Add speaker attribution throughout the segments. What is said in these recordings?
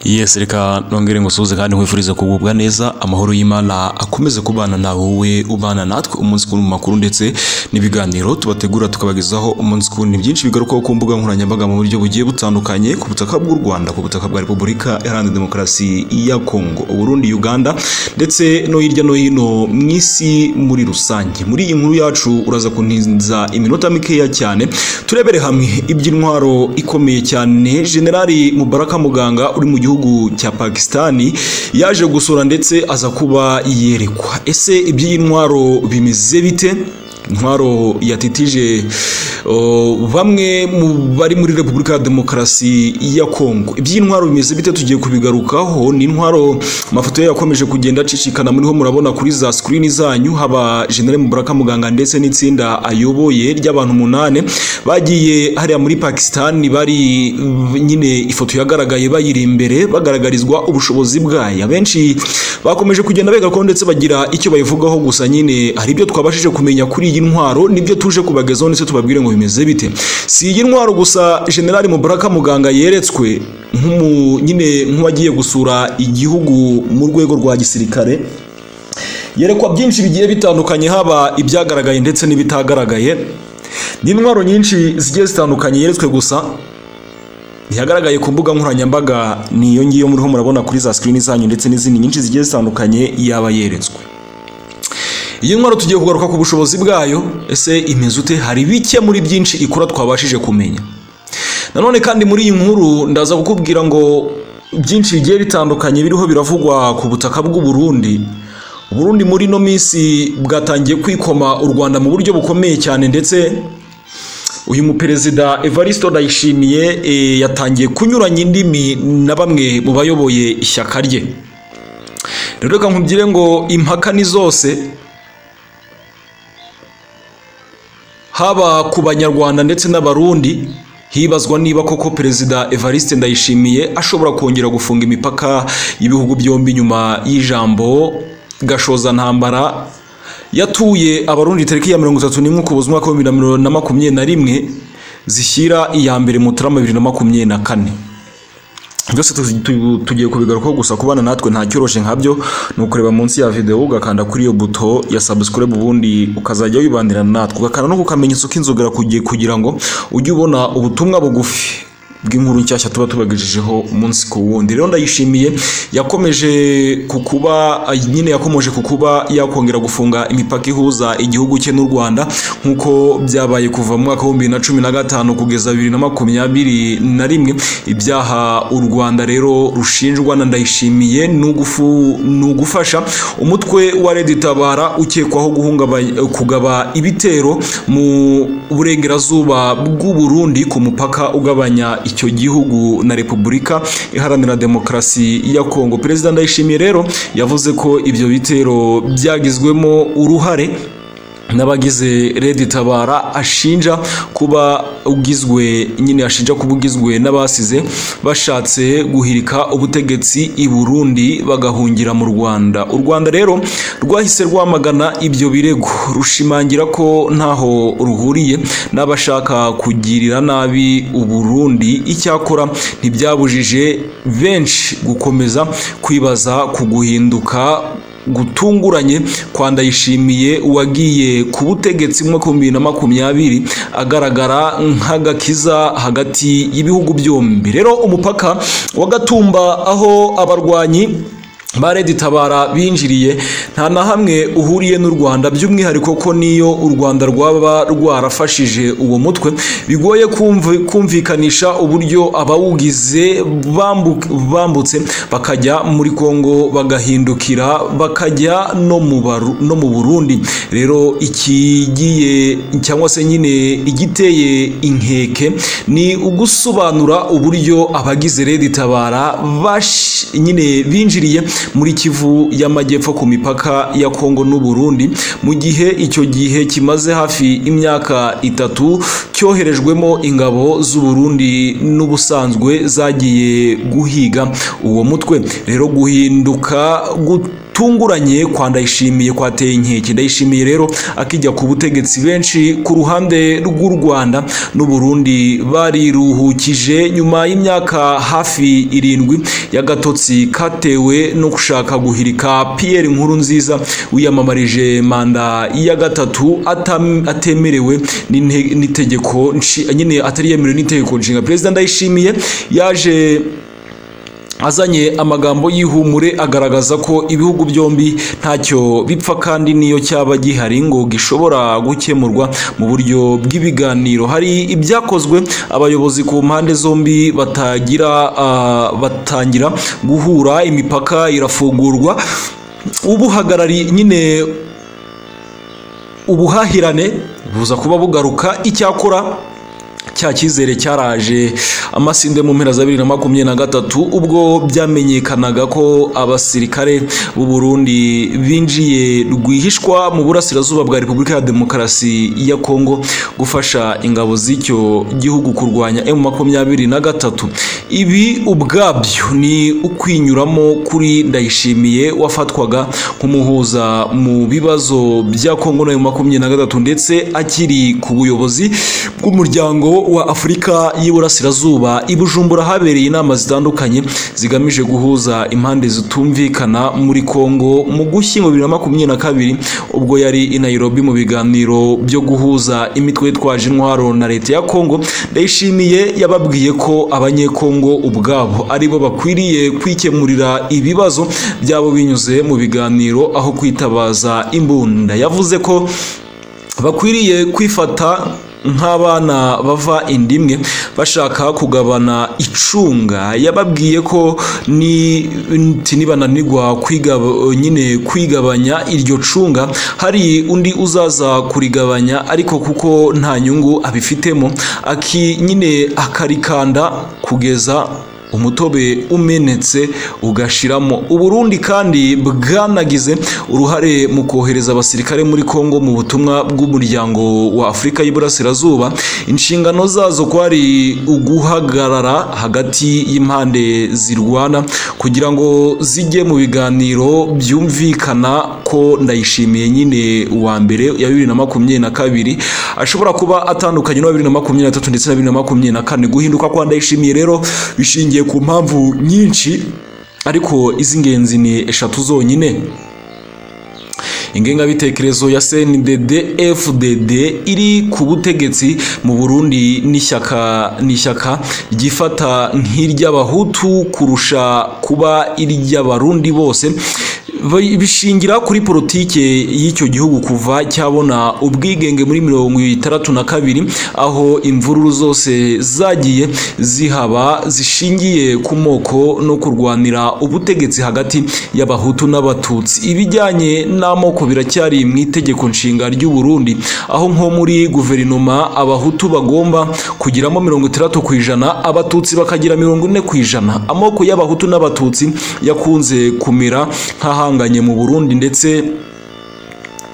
Speaker 1: Yes reka nongere ngusuhuze kandi nkwifurize kugubwa neza amahoro y'Imana akomeze kubana nawe wowe ubana natwe umunsi ku makuru ndetse n'ibiganiro tubategura tukabagezaho umunsi ku ni byinshi bigarukaho ku mbuga nkoranyambaga mu buryo bugiye butandukanye ku butaka bw'u Rwanda ku butaka bwa Repubulika Iharanira Demokarasi ya Kongo Burundi Uganda ndetse no hirya no hino mu isi muri rusange muri iyi nkuru yacu uraza kuntinza iminota mikeya cyane turebere hamwe iby'intwaro ikomeye cyane Generali Mubaraka Muganga uri mu gihugu cya Pakistani yaje gusura ndetse aza kuba yerekwa ese iby'iyi ntwaro bimeze bite intwaro yatitije bamwe mu bari muri repubulika ya demokarasi ya kongo iby'intwaro bimeze bite tugiye kubigarukaho ni intwaro amafoto ye yakomeje kugenda acicikana muriho murabona kuri za sikirini zanyu haba jenere mubaraka muganga ndetse n'itsinda ayoboye ry'abantu umunani bagiye hariya muri pakisitani bari nyine ifoto yagaragaye bayiri imbere bagaragarizwa ubushobozi bwayo abenshi bakomeje kugenda begako ndetse bagira icyo bayivugaho gusa nyine hari ibyo twabashije kumenya kuri iyi ntwaro nibyo tuje kubagezaho ndetse tubabwire ngo bimeze bite si iyi ntwaro gusa generali mubaraka muganga yeretswe nyine nk'uwagiye gusura igihugu mu rwego rwa gisirikare yerekwa byinshi bigiye bitandukanye haba ibyagaragaye ndetse n'ibitagaragaye ni intwaro nyinshi zigiye zitandukanye yeretswe gusa ntiyagaragaye ku mbuga nkoranyambaga niyo ngiyo muriho murabona kuri za sikirini zanyu ndetse n'izindi nyinshi zigiye zitandukanye yaba yeretswe iyi ntwaro tugiye kugaruka ku bushobozi bwayo ese imeze ute hari bike muri byinshi ikora twabashije kumenya nanone kandi muri iyi nkuru ndaza kukubwira ngo byinshi bigiye bitandukanye biriho biravugwa ku butaka bw'u Burundi Burundi muri ino minsi bwatangiye kwikoma u Rwanda mu buryo bukomeye cyane ndetse uyu muperezida Evaristo Ndayishimiye yatangiye kunyuranya indimi na bamwe mu bayoboye ishyaka rye rero reka nkubwire ngo impaka ni zose haba ku banyarwanda ndetse n'abarundi hibazwa niba koko perezida evariste ndayishimiye ashobora kongera gufunga imipaka y'ibihugu byombi nyuma y'ijambo gashoza ntambara yatuye abarundi tariki ya mirongo itatu n'imwe ukuboza umwaka wa bibiri na makumyabiri na rimwe zishyira iya mbere mutarama bibiri na makumyabiri na kane byose tugiye kubigarukaho gusa kubana natwe nta cyoroshye nkabyo ni ukureba munsi ya videwo ugakanda kuri iyo buto ya subscribe ubundi ukazajya wibandirana natwe ugakanda no ku kamenyetso k'inzogera kugira ngo ujye ubona ubutumwa bugufi bw'inkuru nshyashya tuba tubagejejeho umunsi ku wundi rero ndayishimiye yakomeje ku kuba nyine yakomeje ku kuba yakongera gufunga imipaka ihuza igihugu cye n'u Rwanda nk'uko byabaye kuva mu mwaka w'ibihumbi na cumi na gatanu kugeza bibiri na makumyabiri na rimwe ibyaha u Rwanda rero rushinjwa na ndayishimiye ni ugufasha umutwe wa Red Tabara ukekwaho kugaba ibitero mu burengerazuba bw'u Burundi ku mupaka ugabanya icyo gihugu na repubulika iharanira demokarasi ya kongo perezida ndayishimiye rero yavuze ko ibyo bitero byagizwemo uruhare n'abagize redi tabara ashinja kuba ugizwe nyine ashinja kuba ugizwe n'abasize bashatse guhirika ubutegetsi i burundi bagahungira mu rwanda u rwanda rero rwahise rwamagana ibyo birego rushimangira ko ntaho ruhuriye n'abashaka kugirira nabi uburundi icyakora ntibyabujije benshi gukomeza kwibaza ku guhinduka gutunguranye kwa ndayishimiye wagiye ku butegetsi mwaka bibiri na makumyabiri agaragara nk'agakiza hagati y'ibihugu byombi rero umupaka wa gatumba aho abarwanyi ba Red Tabara binjiriye nta na hamwe uhuriye n'u Rwanda by'umwihariko ko niyo u Rwanda rwaba rwarafashije uwo mutwe bigoye kumvikanisha uburyo abawugize bambutse bakajya muri Kongo bagahindukira bakajya no mu no mu Burundi rero ikigiye cyangwa se nyine igiteye inkeke ni ugusobanura uburyo abagize Red Tabara bash nyine binjiriye muri kivu y'amajyepfo ku mipaka ya kongo n'u Burundi mu gihe icyo gihe kimaze hafi imyaka itatu cyoherejwemo ingabo z'u Burundi n'ubusanzwe zagiye guhiga uwo mutwe rero guhinduka gutunguranye kwa ndayishimiye kwateye inkeke ndayishimiye rero akijya ku butegetsi benshi ku ruhande rw'u Rwanda n'u Burundi bariruhukije nyuma y'imyaka hafi irindwi y'agatotsi katewe no gushaka guhirika Pierre Nkurunziza wiyamamarije manda ya gatatu atam- atemerewe n'inte- n'itegeko nshi- nyine atari yemerewe n'itegeko nshinga perezida ndayishimiye yaje azanye amagambo y'ihumure agaragaza ko ibihugu byombi ntacyo bipfa kandi niyo cyaba gihari ngo gishobora gukemurwa mu buryo bw'ibiganiro hari ibyakozwe abayobozi ku mpande zombi batagira ah, batangira guhura imipaka irafungurwa ubuhagarari nyine ubuhahirane buza kuba bugaruka icyakora cya cyizere cyaraje amasinde mu mpera za bibiri na makumyabiri na gatatu ubwo byamenyekanaga ko abasirikare b'u Burundi binjiye rwihishwa mu burasirazuba bwa Repubulika ya Demokarasi ya Kongo gufasha ingabo z'icyo gihugu kurwanya M makumyabiri na gatatu ibi ubwabyo ni ukwinyuramo kuri ndayishimiye wafatwaga nk'umuhuza mu bibazo bya Kongo na M makumyabiri na gatatu ndetse akiri ku buyobozi bw'umuryango wa Afurika y'Iburasirazuba i Bujumbura habereye inama zitandukanye zigamije guhuza impande zitumvikana muri Kongo mu gushyingo bibiri na makumyabiri na kabiri ubwo yari i Nairobi mu biganiro byo guhuza imitwe yitwaje intwaro na leta ya Kongo ndayishimiye yababwiye ko abanyekongo ubwabo aribo bakwiriye kwikemurira ibibazo byabo binyuze mu biganiro aho kwitabaza imbunda yavuze ko bakwiriye kwifata nk'abana bava indimwe bashaka kugabana icunga yababwiye ko ni nti nibananirwa kwigaba- nyine kwigabanya iryo cunga hari undi uzaza kurigabanya ariko kuko nta nyungu abifitemo aki nyine akarikanda kugeza umutobe umenetse ugashiramo uburundi kandi bwanagize uruhare mu kohereza abasirikare muri kongo mu butumwa bw'umuryango wa afurika y'iburasirazuba inshingano zazo kwari uguhagarara hagati y'impande zirwana kugira ngo zijye mu biganiro byumvikana ko ndayishimiye nyine uwa mbere ya bibiri na makumyabiri na kabiri ashobora kuba atandukanye n'uwa bibiri na makumyabiri na tatu ndetse na bibiri na makumyabiri na kane guhinduka kwa ndayishimiye rero bishingiye ku mpamvu nyinshi ariko iz'ingenzi ni eshatu zonyine ingengabitekerezo ya CNDD FDD iri ku butegetsi mu Burundi n'ishyaka n'ishyaka ryifata nk'iry'abahutu kurusha kuba iry'abarundi bose Bi- bishingira kuri politike y'icyo gihugu kuva cyabona ubwigenge muri mirongo itandatu na kabiri aho imvururu zose zagiye zihaba zishingiye ku moko no kurwanira ubutegetsi hagati y'abahutu n'abatutsi ibijyanye n'amoko biracyari mu itegeko nshinga ry'u Burundi aho nko muri guverinoma abahutu bagomba kugiramo mirongo itandatu ku ijana abatutsi bakagira mirongo ine ku ijana amoko y'abahutu n'abatutsi yakunze kumera nk'ahanganye mu Burundi ndetse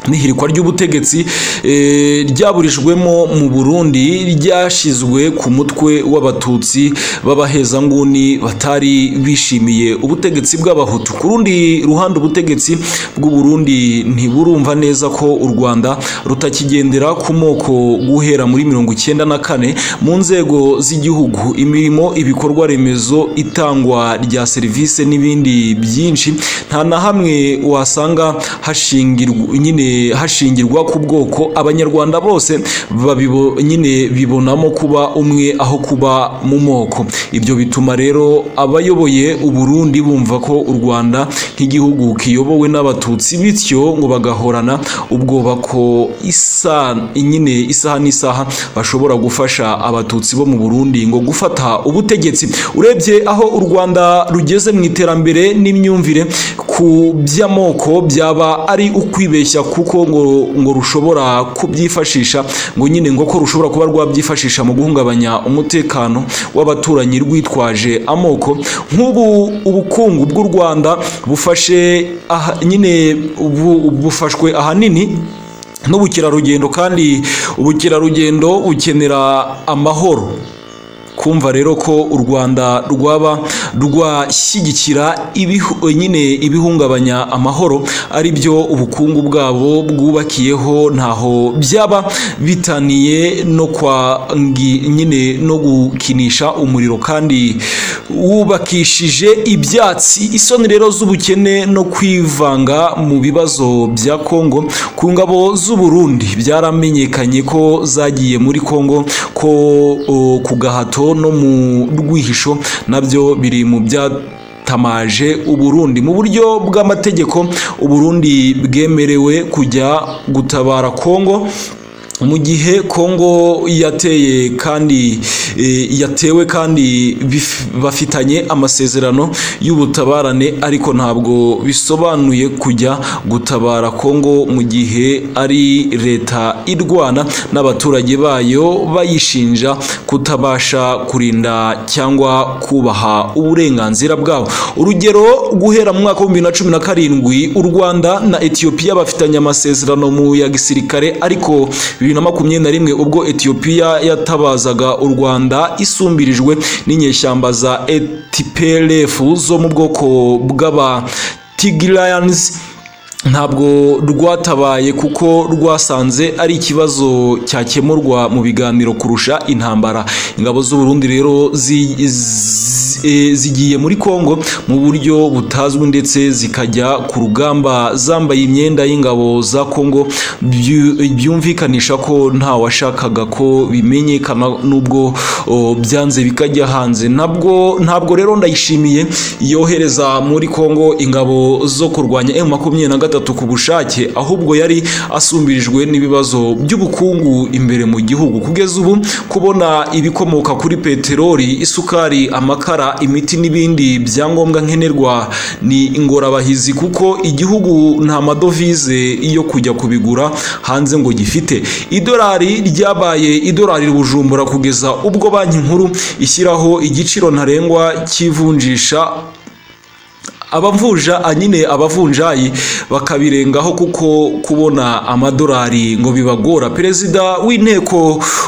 Speaker 1: n'ihirikwa ry'ubutegetsi eh, ryaburijwemo mu Burundi ryashizwe ku mutwe w'abatutsi b'abahezanguni batari bishimiye ubutegetsi bw'abahutu ku rundi ruhande ubutegetsi bw'u Burundi ntiburumva neza ko u Rwanda rutakigendera ku moko guhera muri mirongo icyenda na kane mu nzego z'igihugu imirimo ibikorwa remezo itangwa rya serivisi n'ibindi byinshi nta na hamwe wasanga hashingirwa nyine hashingirwa ku bwoko abanyarwanda bose babibo nyine bibonamo kuba umwe aho kuba mu moko ibyo bituma rero abayoboye uburundi bumva ko u rwanda nk'igihugu kiyobowe n'abatutsi bityo ngo bagahorana ubwoba ko isa nyine isaha n'isaha bashobora gufasha abatutsi bo mu burundi ngo gufata ubutegetsi urebye aho u rwanda rugeze mu iterambere n'imyumvire ku by'amoko byaba ari ukwibeshya kuko ngo ngo rushobora kubyifashisha ngo nyine ngo ko rushobora kuba rwabyifashisha mu guhungabanya umutekano w'abaturanyi rwitwaje amoko nk'ubu ubukungu bw'u Rwanda bufashe aha, nyine bu- bufashwe ahanini n'ubukerarugendo kandi ubukerarugendo bukenera amahoro kumva rero ko u rwanda rwaba rwashyigikira ibihu- nyine ibihungabanya amahoro ari byo ubukungu bwabo bwubakiyeho ntaho byaba bitaniye no kwa ngi- nyine no gukinisha umuriro kandi wubakishije ibyatsi isoni rero z'ubukene no kwivanga mu bibazo bya kongo ku ngabo z'uburundi byaramenyekanye ko zagiye muri kongo ko o, ku gahato no mu rwihisho nabyo biri mu bya tamaje uburundi mu buryo bw'amategeko uburundi bwemerewe kujya gutabara kongo mu gihe kongo yateye kandi eh, yatewe kandi bif- bafitanye amasezerano y'ubutabarane ariko ntabwo bisobanuye kujya gutabara kongo mu gihe ari leta irwana n'abaturage bayo bayishinja kutabasha kurinda cyangwa kubaha uburenganzira bwabo urugero guhera mu mwaka w'ibihumbi bibiri na cumi na karindwi u rwanda na etiyopiya bafitanye amasezerano mu ya gisirikare ariko bibiri na makumyabiri na rimwe ubwo etiyopiya yatabazaga u rwanda isumbirijwe n'inyeshyamba za etipelefu zo mu bwoko bw'aba tigirayanizi ntabwo rwatabaye kuko rwasanze ari ikibazo cyakemurwa mu biganiro kurusha intambara ingabo z'uburundi rero zi- zi- eh, zigiye muri kongo mu buryo butazwi ndetse zikajya ku rugamba zambaye imyenda y'ingabo za kongo byu- byumvikanisha ko nta washakaga ko bimenyekana n'ubwo o, byanze bikajya hanze ntabwo ntabwo rero ndayishimiye yohereza muri kongo ingabo zo kurwanya emu makumyabiri na gatatu ku bushake ahubwo yari asumbirijwe n'ibibazo by'ubukungu imbere mu gihugu kugeza ubu kubona ibikomoka kuri peteroli isukari amakara imiti n'ibindi byangombwa nkenerwa ni ingorabahizi kuko igihugu nta madovize yo kujya kubigura hanze ngo gifite idolari ryabaye idolari bujumbura kugeza ubwo banki nkuru ishyiraho igiciro ntarengwa cy'ivunjisha abavunja nyine abavunjayi bakabirengaho kuko kubona amadolari ngo bibagora perezida w'inteko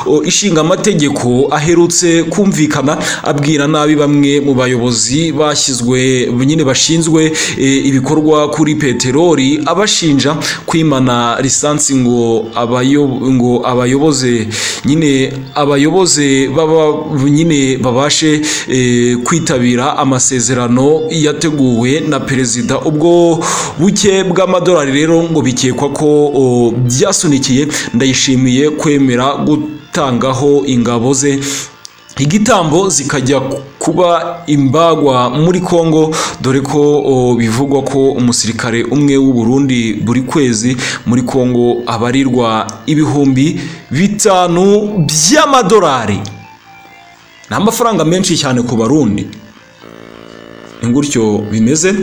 Speaker 1: o, ishinga amategeko aherutse kumvikana abwira nabi bamwe mu bayobozi bashyizwe nyine bashinzwe e, ibikorwa kuri peteroli abashinja kwimana lisansi ngo abayo ngo abayoboze nyine abayoboze baba nyine babashe e, kwitabira amasezerano yateguwe na perezida ubwo buke bw'amadolari rero ngo bikekwa ko o, byasunikiye ndayishimiye kwemera gutangaho ingabo ze igitambo zikajya kuba imbagwa muri Kongo dore ko o, bivugwa ko umusirikare umwe w'u Burundi buri kwezi muri Kongo abarirwa ibihumbi bitanu by'amadolari ni amafaranga menshi cyane ku barundi ni gutyo bimeze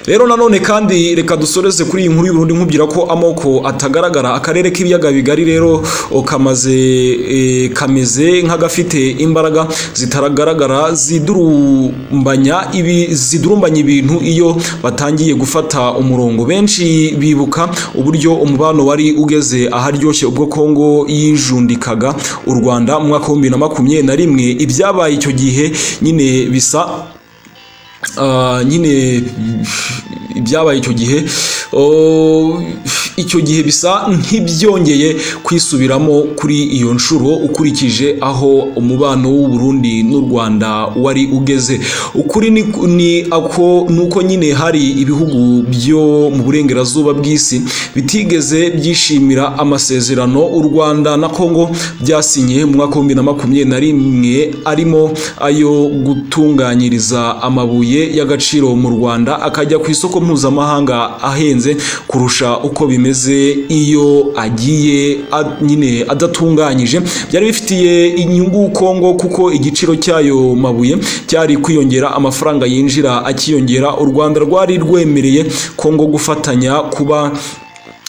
Speaker 1: rero nanone kandi reka dusoreze kuri iyi nkuru y'uburundi nkubwira ko amoko atagaragara akarere k'ibiyaga bigari rero o, kamaze e, kameze nk'agafite imbaraga zitagaragara zidurumbanya ibi zidurumbanya ibintu iyo batangiye gufata umurongo benshi bibuka uburyo umubano wari ugeze aharyoshye ubwo kongo yijundikaga u rwanda mu mwaka w'ibihumbi bibiri na makumyabiri na rimwe ibyabaye icyo gihe nyine bisa Ah, nyine ibyabaye icyo gihe oh, icyo gihe bisa nk'ibyongeye kwisubiramo kuri iyo nshuro ukurikije aho umubano w'u Burundi n'u Rwanda wari ugeze ukuri ni, ni ako nuko nyine hari ibihugu byo mu burengerazuba bw'isi bitigeze byishimira amasezerano u Rwanda na Kongo byasinye mu mwaka w'ibihumbi bibiri na makumyabiri na rimwe arimo ayo gutunganyiriza amabuye y'agaciro mu Rwanda akajya ku isoko mpuzamahanga ahenze kurusha uko bimeze iyo agiye a- nyine adatunganyije byari bifitiye inyungu Kongo kuko igiciro cy'ayo mabuye cyari kwiyongera amafaranga yinjira akiyongera u Rwanda rwari rwemereye Kongo gufatanya kuba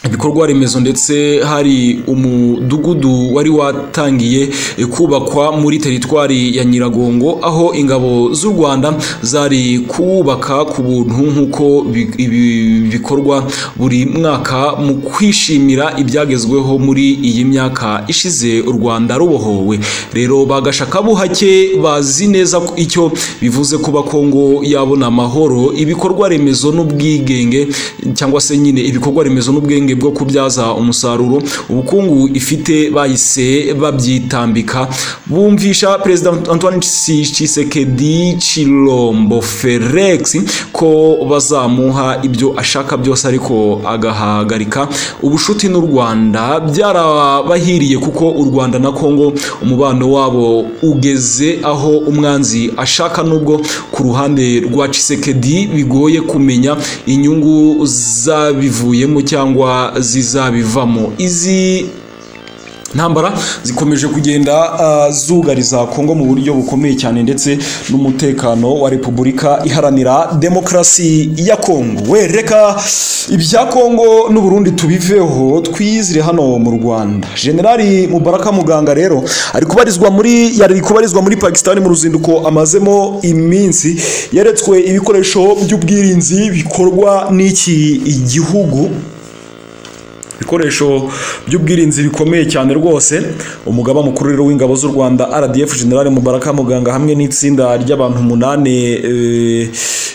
Speaker 1: ibikorwa remezo ndetse hari umudugudu wari watangiye kubakwa muri teritwari ya nyiragongo aho ingabo z'u rwanda zari kuwubaka ku buntu nk'uko bi- ibi- bikorwa buri mwaka mu kwishimira ibyagezweho muri iyi myaka ishize u rwanda rubohowe rero bagasha akabuhake bazi neza ko icyo bivuze kuba kongo yabona amahoro ibikorwa remezo n'ubwigenge cyangwa se nyine ibikorwa remezo n'ubwenge bwo kubyaza umusaruro ubukungu ifite bahise babyitambika bumvisha perezida antoine Tsi- tshisekedi chilombo felix ko bazamuha ibyo ashaka byose ariko agahagarika ubucuti n'u rwanda byarabahiriye kuko u rwanda na kongo umubano wabo ugeze aho umwanzi ashaka nubwo ku ruhande rwa Tshisekedi bigoye kumenya inyungu zabivuyemo cyangwa zizabivamo izi ntambara zikomeje kugenda ah, zugariza kongo mu buryo bukomeye cyane ndetse n'umutekano wa repubulika iharanira demokarasi ya kongo we reka ibya kongo n'uburundi tubiveho twizire hano mu rwanda generali mubaraka muganga rero ari kubarizwa muri yari kubarizwa muri pakisitani mu ruzinduko amazemo iminsi yeretswe ibikoresho by'ubwirinzi bikorwa n'iki gihugu ibikoresho by'ubwirinzi bikomeye cyane rwose umugaba mukuru rero w'ingabo z'u rwanda rdf general mubaraka muganga hamwe n'itsinda ry'abantu umunani e,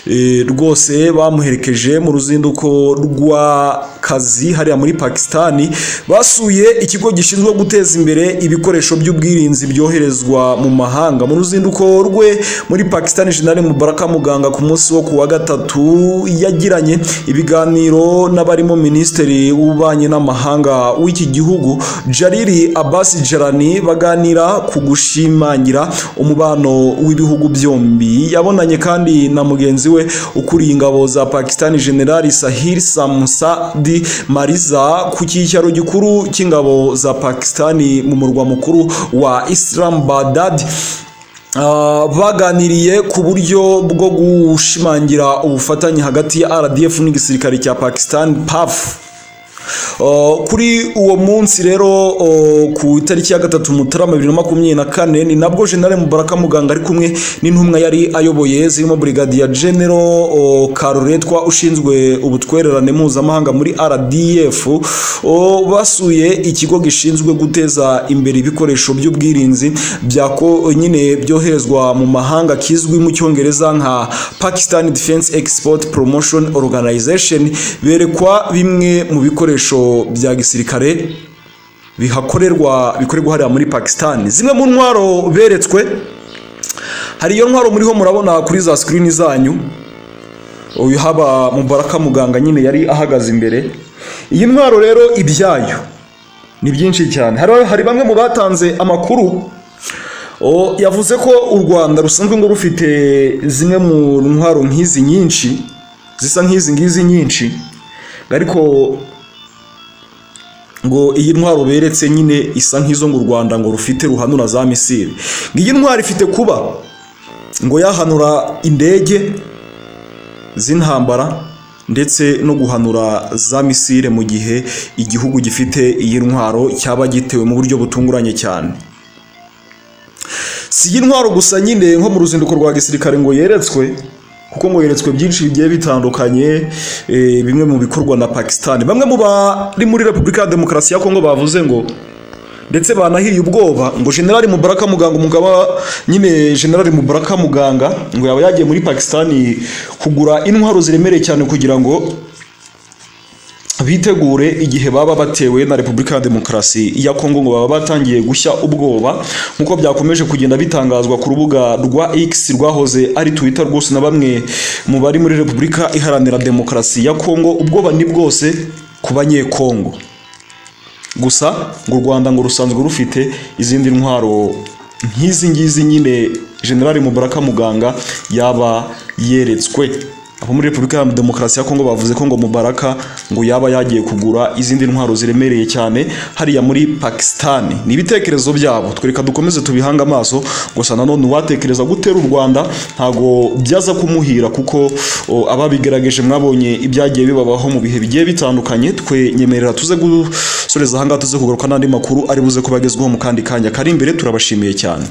Speaker 1: e, rwose bamuherekeje mu ruzinduko rw'akazi hariya muri pakisitani basuye ikigo gishinzwe guteza imbere ibikoresho by'ubwirinzi byoherezwa mu mahanga mu ruzinduko rwe muri pakisitani general mubaraka muganga ku munsi wo ku wa gatatu yagiranye ibiganiro n'abarimo minisitiri w'ububanyi n'amahanga w'iki gihugu jariri abasi jarani baganira ku gushimangira umubano w'ibihugu byombi yabonanye kandi na mugenzi we ukuriye ingabo za pakisitani generali sahir samusadi mariza ku cyicaro gikuru cy'ingabo za pakisitani mu murwa mukuru wa islamabad Ah, baganiriye ku buryo bwo gushimangira ubufatanye hagati ya RDF n'igisirikare cya Pakistan PAF Uh, kuri uwo munsi rero uh, ku itariki ya gatatu mutarama bibiri na makumyabiri na kane ni nabwo jenali mubaraka muganga ari kumwe n'intumwa yari ayoboye zirimo brigadier general uh, karuretwa ushinzwe ubutwererane mpuzamahanga muri rdf uh, basuye ikigo gishinzwe guteza imbere ibikoresho by'ubwirinzi byako nyine byoherezwa mu mahanga kizwi mu cyongereza nka pakistan defense export promotion organization berekwa bimwe mu bikoresho bya gisirikare bihakorerwa bikorerwa hariya muri pakistan zimwe mu ntwaro beretswe hari iyo ntwaro muriho murabona kuri za sikirini zanyu uyu haba mubaraka muganga nyine yari ahagaze imbere iyi ntwaro rero ibyayo ni byinshi cyane hari, hari bamwe mu batanze amakuru o, yavuze ko u rwanda rusanzwe ngo rufite zimwe mu ntwaro nk'izi nyinshi zisa nk'izi ngizi nyinshi ariko ngo iyi ntwaro beretse nyine isa nk'izo ngo u rwanda ngo rufite ruhanura za misiri ngo iyi ntwaro ifite kuba ngo yahanura indege z'intambara ndetse no guhanura za misile mu gihe igihugu gifite iyi ntwaro cyaba gitewe mu buryo butunguranye cyane si iyi ntwaro gusa nyine nko mu ruzinduko rwa gisirikare ngo yeretswe kuko ngo yeretswe byinshi bigiye bitandukanye eh, bimwe mu bikorwa na pakisitani bamwe mu bari muri repubulika ya demokarasi ya kongo bavuze ngo ndetse banahiye ubwoba ngo generali mubaraka muganga umugaba nyine generali mubaraka muganga ngo yaba yagiye muri pakisitani kugura intwaro ziremereye cyane kugira ngo bitegure igihe baba batewe na repubulika ya demokarasi ya kongo ngo baba batangiye gushya ubwoba nk'uko byakomeje kugenda bitangazwa ku rubuga rwa x rwahoze ari twitter rwose na bamwe mu bari muri repubulika iharanira demokarasi ya kongo ubwoba ni bwose ku banyekongo gusa ngo u rwanda ngo rusanzwe rufite izindi ntwaro nk'izi ngizi nyine generali mubaraka muganga yaba yeretswe abo muri repubulika iharanira demokarasi ya kongo bavuze ko ngo mubaraka ngo yaba yagiye kugura izindi ntwaro ziremereye cyane hariya muri pakisitani ni ibitekerezo byabo twereka dukomeze tubihange amaso gusa nanone uwatekereza gutera u rwanda ntago byaza kumuhira kuko o, ababigaragaje mwabonye ibyagiye bibabaho mu bihe bigiye bitandukanye twe nyemerera tuze gusoreza ahangaha tuze kugaruka n'andi makuru ari buze kuba agezweho mu kandi kanya kari imbere turabashimiye cyane